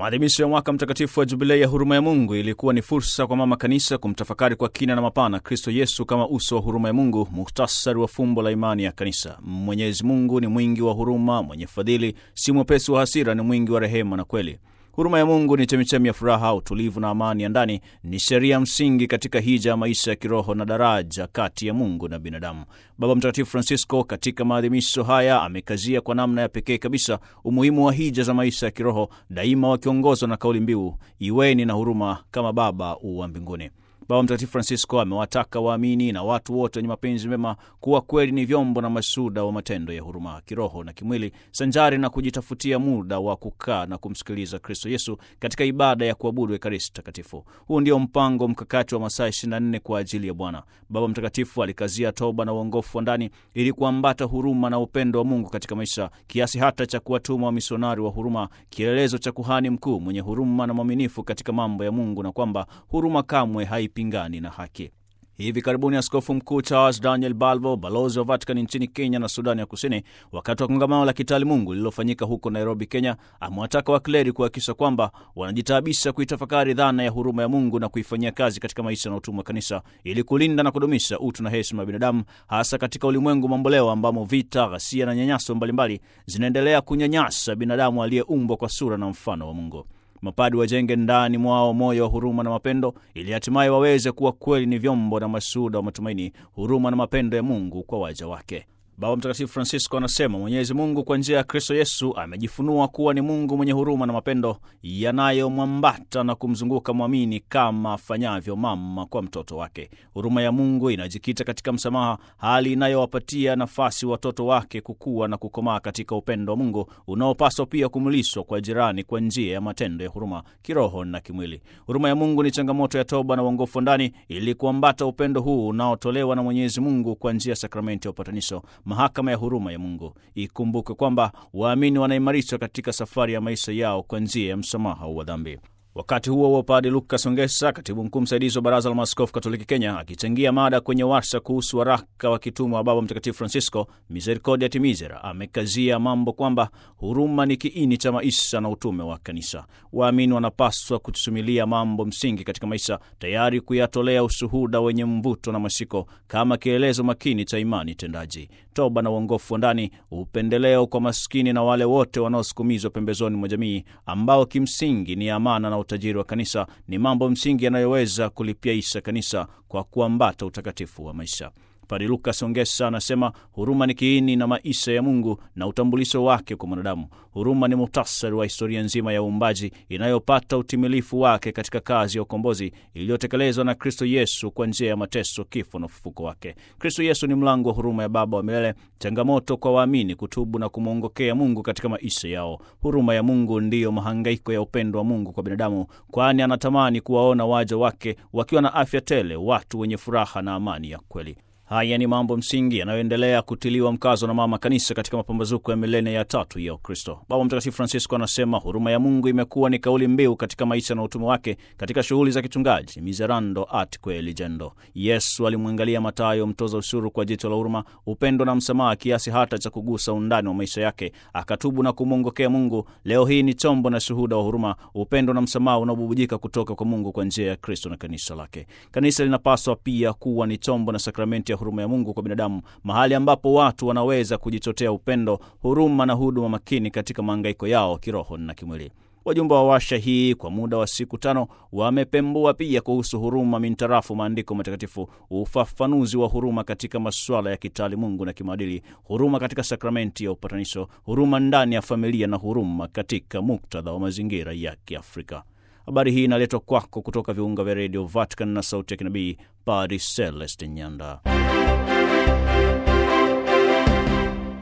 Maadhimisho ya mwaka mtakatifu wa jubilei ya huruma ya Mungu ilikuwa ni fursa kwa mama kanisa kumtafakari kwa kina na mapana Kristo Yesu kama uso wa huruma ya Mungu, muhtasari wa fumbo la imani ya kanisa. Mwenyezi Mungu ni mwingi wa huruma, mwenye fadhili, si mwepesi wa hasira, ni mwingi wa rehema na kweli. Huruma ya Mungu ni chemichemi ya furaha, utulivu na amani ya ndani. Ni sheria msingi katika hija ya maisha ya kiroho na daraja kati ya Mungu na binadamu. Baba Mtakatifu Francisco katika maadhimisho haya amekazia kwa namna ya pekee kabisa umuhimu wa hija za maisha ya kiroho, daima wakiongozwa na kauli mbiu iweni na huruma kama Baba wa mbinguni. Baba Mtakatifu Francisco amewataka waamini na watu wote wenye mapenzi mema kuwa kweli ni vyombo na mashuhuda wa matendo ya huruma kiroho na kimwili, sanjari na kujitafutia muda wa kukaa na kumsikiliza Kristo Yesu katika ibada ya kuabudu Ekaristi Takatifu. Huu ndio mpango mkakati wa masaa 24 kwa ajili ya Bwana. Baba Mtakatifu alikazia toba na uongofu wa ndani ili kuambata huruma na upendo wa Mungu katika maisha, kiasi hata cha kuwatuma wamisionari wa huruma, kielelezo cha kuhani mkuu mwenye huruma na mwaminifu katika mambo ya Mungu, na kwamba huruma kamwe haipingani na haki. Hivi karibuni Askofu Mkuu Charles Daniel Balvo, balozi wa Vatican nchini Kenya na Sudani ya Kusini, wakati wa kongamano la kitaalimungu lililofanyika huko Nairobi, Kenya, amewataka wakleri kuhakikisha kwamba wanajitaabisha kuitafakari dhana ya huruma ya Mungu na kuifanyia kazi katika maisha na utumwa wa kanisa ili kulinda na kudumisha utu na heshima ya binadamu, hasa katika ulimwengu mamboleo ambamo vita, ghasia na nyanyaso mbalimbali zinaendelea kunyanyasa binadamu aliyeumbwa kwa sura na mfano wa Mungu. Mapadi wajenge ndani mwao moyo wa huruma na mapendo ili hatimaye waweze kuwa kweli ni vyombo na mashuhuda wa matumaini, huruma na mapendo ya Mungu kwa waja wake. Baba Mtakatifu Francisco anasema Mwenyezi Mungu kwa njia ya Kristo Yesu amejifunua kuwa ni Mungu mwenye huruma na mapendo yanayomwambata na kumzunguka mwamini kama afanyavyo mama kwa mtoto wake. Huruma ya Mungu inajikita katika msamaha, hali inayowapatia nafasi watoto wake kukua na kukomaa katika upendo wa Mungu unaopaswa pia kumlishwa kwa jirani kwa njia ya matendo ya huruma kiroho na kimwili. Huruma ya Mungu ni changamoto ya toba na uongofu ndani ili kuambata upendo huu unaotolewa na Mwenyezi Mungu kwa njia ya sakramenti ya upatanisho mahakama ya huruma ya Mungu. Ikumbuke kwamba waamini wanaimarishwa katika safari ya maisha yao kwa njia ya msamaha wa dhambi. Wakati huo huo, Padre Lukas Ongesa, katibu mkuu msaidizi wa Baraza la Maaskofu Katoliki Kenya, akichangia mada kwenye warsha kuhusu waraka wa kitume wa Baba Mtakatifu Francisco Misericordia Misera, amekazia mambo kwamba huruma ni kiini cha maisha na utume wa Kanisa. Waamini wanapaswa kutusumilia mambo msingi katika maisha, tayari kuyatolea ushuhuda wenye mvuto na mashiko kama kielezo makini cha imani tendaji, toba na uongofu wa ndani, upendeleo kwa maskini na wale wote wanaosukumizwa pembezoni mwa jamii, ambao kimsingi ni amana na utajiri wa kanisa ni mambo msingi yanayoweza kulipiaisha kanisa kwa kuambata utakatifu wa maisha. Padre Lukas Ongesa anasema huruma ni kiini na maisha ya Mungu na utambulisho wake kwa mwanadamu. Huruma ni muhtasari wa historia nzima ya uumbaji inayopata utimilifu wake katika kazi ya ukombozi iliyotekelezwa na Kristo Yesu kwa njia ya mateso, kifo na ufufuko wake. Kristo Yesu ni mlango wa huruma ya Baba wa milele, changamoto kwa waamini kutubu na kumwongokea Mungu katika maisha yao. Huruma ya Mungu ndiyo mahangaiko ya upendo wa Mungu kwa binadamu, kwani anatamani kuwaona waja wake wakiwa na afya tele, watu wenye furaha na amani ya kweli. Haya ni mambo msingi yanayoendelea kutiliwa mkazo na mama kanisa katika mapambazuko ya milenia ya tatu ya Ukristo. Baba Mtakatifu Francisco anasema huruma ya Mungu imekuwa ni kauli mbiu katika maisha na utume wake katika shughuli za kichungaji, miserando atque eligendo. Yesu alimwangalia Mathayo mtoza ushuru kwa jicho la huruma, upendo na msamaha, kiasi hata cha kugusa undani wa maisha yake, akatubu na kumwongokea Mungu. Leo hii ni chombo na shuhuda wa huruma, upendo na msamaha unaobubujika kutoka kwa Mungu kwa njia ya Kristo na kanisa lake. Kanisa linapaswa pia kuwa ni chombo na sakramenti ya huruma ya Mungu kwa binadamu, mahali ambapo watu wanaweza kujichotea upendo, huruma na huduma makini katika mahangaiko yao kiroho na kimwili. Wajumbe wa washa hii kwa muda wa siku tano wamepembua pia kuhusu huruma mintarafu maandiko matakatifu, ufafanuzi wa huruma katika masuala ya kitaalimungu na kimaadili, huruma katika sakramenti ya upatanisho, huruma ndani ya familia na huruma katika muktadha wa mazingira ya Kiafrika. Habari hii inaletwa kwako kutoka viunga vya redio Vatican na sauti ya kinabii Padre Celestin Nyanda.